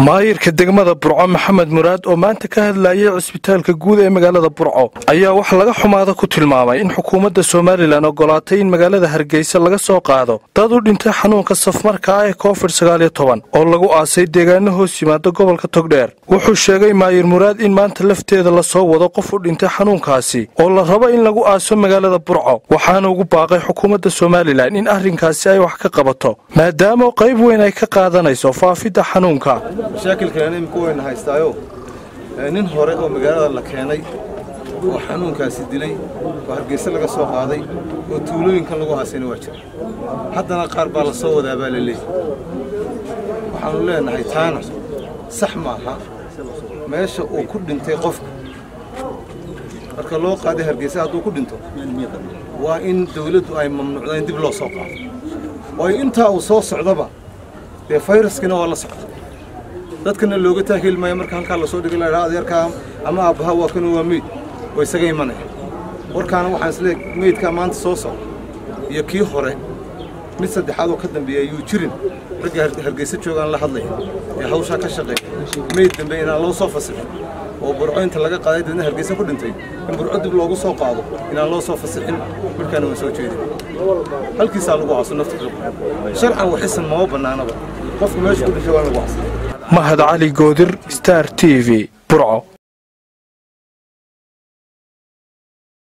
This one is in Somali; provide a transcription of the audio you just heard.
maayirka degmada burco maxamed muraad oo maanta ka hadlayay cisbitaalka guud ee magaalada burco ayaa wax laga xumaada ku tilmaamay in xukuumadda somalilan ogolaatay in magaalada hargeysa laga soo qaado dad u dhintay xanuunka safmarka ah ee covid sagaal iyo toban oo lagu aasay deegaano hoos yimaada gobolka togdheer wuxuu sheegay maayir muraad in maanta lafteeda lasoo wado qof u dhintay xanuunkaasi oo la rabo in lagu aaso magaalada burco waxaana ugu baaqay xukuumadda somalilan in arrinkaasi ay wax ka qabato maadaama qayb weyn ay ka qaadanayso faafidda xanuunka mashaakilkan imika wayna haystaayo nin hore oo magaalada la keenay oo xanuunkaasi dilay oo hargeyse laga soo qaaday oo tuulooyinkan lagu haasayna waa jira haddana qaar baa la soo wadaa baa la leeyahy waxaannu leenahay taana sax maaha meesha uu ku dhintay qofka marka loo qaaday hargeyse hadduu ku dhinto waa in dawladdu ay mamnuucda in dib loo soo qaado waayo intaa uu soo socdaba dee fayraskina waa la socda dadkana looga taaheli maayo marka halkaa lasoo dhigay laydhaa adeerkaa ama aabbaha waa kanu waa meyd oo isaga imanaya warkaana waxaan islee meydkaa maanta soo socda iyo kii hore mid saddexaad oo ka dambeeya ayuu jirin ragga hargeysa joogaan la hadlaya ee hawshaa ka shaqeeya meyd dambe inaan loo soo fasixin oo burco inta laga qaaday dadna hargeysa ku dhintay in burco dib loogu soo qaado inaan loo soo fasixin markaana waan soo jeedin halkiisaa lagu caso nafta sharcan waxisan mama bannaanaba qofku meesha ku dhintay waa lagu casay mahad cali goodir star t v burco